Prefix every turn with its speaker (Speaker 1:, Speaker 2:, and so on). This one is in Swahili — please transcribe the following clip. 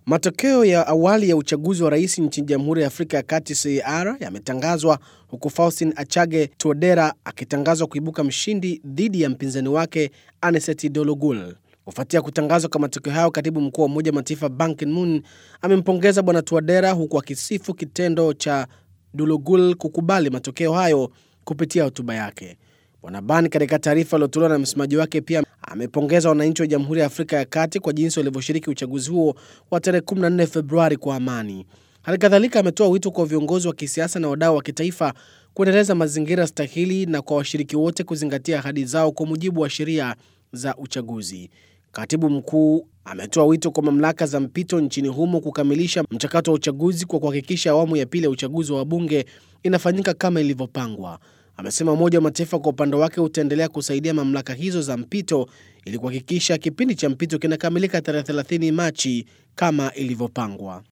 Speaker 1: Matokeo ya awali ya uchaguzi wa rais nchini Jamhuri ya Afrika ya Kati CAR yametangazwa huku Faustin Achage Tuodera akitangazwa kuibuka mshindi dhidi ya mpinzani wake Anicet Dologul. Kufuatia kutangazwa kwa matokeo hayo, katibu mkuu wa Umoja wa Mataifa Ban Ki-moon amempongeza bwana Tuodera huku akisifu kitendo cha Dologul kukubali matokeo hayo kupitia hotuba yake. Bwana Ban katika taarifa iliyotolewa na msemaji wake pia amepongeza wananchi wa Jamhuri ya Afrika ya Kati kwa jinsi walivyoshiriki uchaguzi huo wa tarehe 14 Februari kwa amani. Hali kadhalika ametoa wito kwa viongozi wa kisiasa na wadau wa kitaifa kuendeleza mazingira stahili na kwa washiriki wote kuzingatia ahadi zao kwa mujibu wa sheria za uchaguzi. Katibu mkuu ametoa wito kwa mamlaka za mpito nchini humo kukamilisha mchakato wa uchaguzi kwa kuhakikisha awamu ya pili ya uchaguzi wa wabunge inafanyika kama ilivyopangwa. Amesema Umoja wa Mataifa kwa upande wake utaendelea kusaidia mamlaka hizo za mpito ili kuhakikisha kipindi cha mpito kinakamilika tarehe 30 Machi kama ilivyopangwa.